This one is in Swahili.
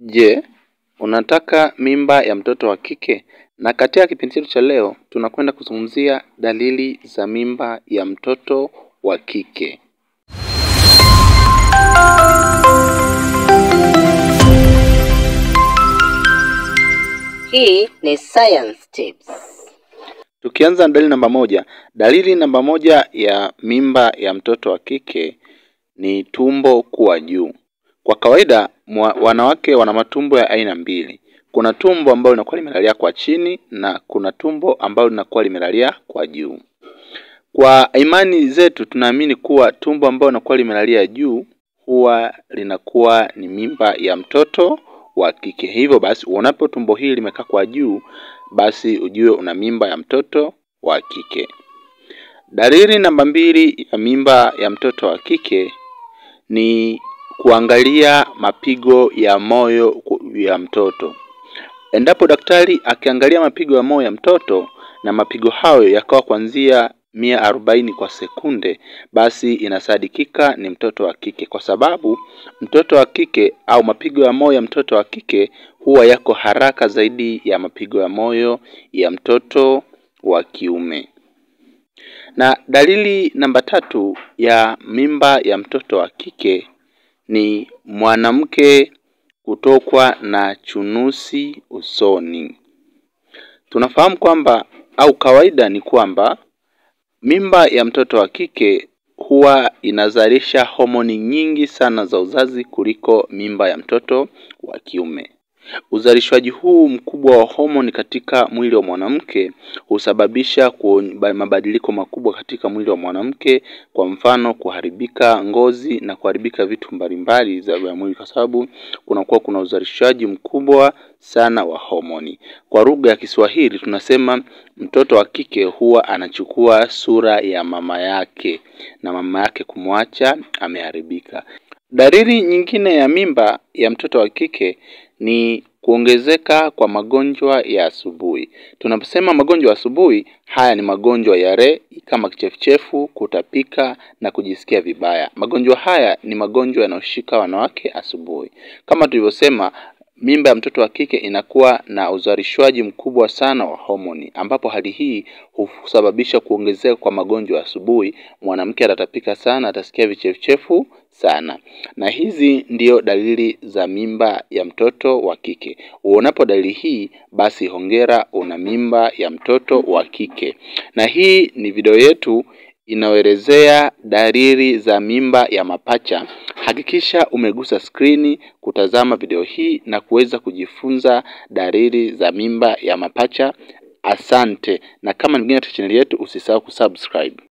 Je, unataka mimba ya mtoto wa kike? Na katika kipindi chetu cha leo tunakwenda kuzungumzia dalili za mimba ya mtoto wa kike. Hii ni Science Tips. Tukianza na dalili namba moja, dalili namba moja ya mimba ya mtoto wa kike ni tumbo kuwa juu. Kwa kawaida mwa, wanawake wana matumbo ya aina mbili. Kuna tumbo ambalo linakuwa limelalia kwa chini na kuna tumbo ambalo linakuwa limelalia kwa juu. Kwa imani zetu tunaamini kuwa tumbo ambalo linakuwa limelalia juu huwa linakuwa ni mimba ya mtoto wa kike. Hivyo basi uonapo tumbo hili limekaa kwa juu, basi ujue una mimba ya mtoto wa kike. Dalili namba mbili ya mimba ya mtoto wa kike ni kuangalia mapigo ya moyo ya mtoto. Endapo daktari akiangalia mapigo ya moyo ya mtoto na mapigo hayo yakawa kuanzia mia arobaini kwa sekunde, basi inasadikika ni mtoto wa kike, kwa sababu mtoto wa kike au mapigo ya moyo ya mtoto wa kike huwa yako haraka zaidi ya mapigo ya moyo ya mtoto wa kiume. Na dalili namba tatu ya mimba ya mtoto wa kike ni mwanamke kutokwa na chunusi usoni. Tunafahamu kwamba au kawaida ni kwamba mimba ya mtoto wa kike huwa inazalisha homoni nyingi sana za uzazi kuliko mimba ya mtoto wa kiume. Uzalishwaji huu mkubwa wa homoni katika mwili wa mwanamke husababisha mabadiliko makubwa katika mwili wa mwanamke, kwa mfano kuharibika ngozi na kuharibika vitu mbalimbali za mwili, kwa sababu kunakuwa kuna uzalishaji mkubwa sana wa homoni. Kwa lugha ya Kiswahili tunasema mtoto wa kike huwa anachukua sura ya mama yake na mama yake kumwacha ameharibika. Dalili nyingine ya mimba ya mtoto wa kike ni kuongezeka kwa magonjwa ya asubuhi. Tunaposema magonjwa ya asubuhi, haya ni magonjwa yale kama kichefuchefu, kutapika na kujisikia vibaya. Magonjwa haya ni magonjwa yanayoshika wanawake asubuhi. Kama tulivyosema, mimba ya mtoto wa kike inakuwa na uzalishwaji mkubwa sana wa homoni, ambapo hali hii husababisha kuongezeka kwa magonjwa ya asubuhi. Mwanamke atatapika sana, atasikia vichefuchefu sana, na hizi ndiyo dalili za mimba ya mtoto wa kike. Uonapo dalili hii, basi hongera, una mimba ya mtoto wa kike. Na hii ni video yetu inayoelezea dalili za mimba ya mapacha. Hakikisha umegusa skrini kutazama video hii na kuweza kujifunza dalili za mimba ya mapacha. Asante, na kama ni mgeni katika chaneli yetu, usisahau kusubscribe.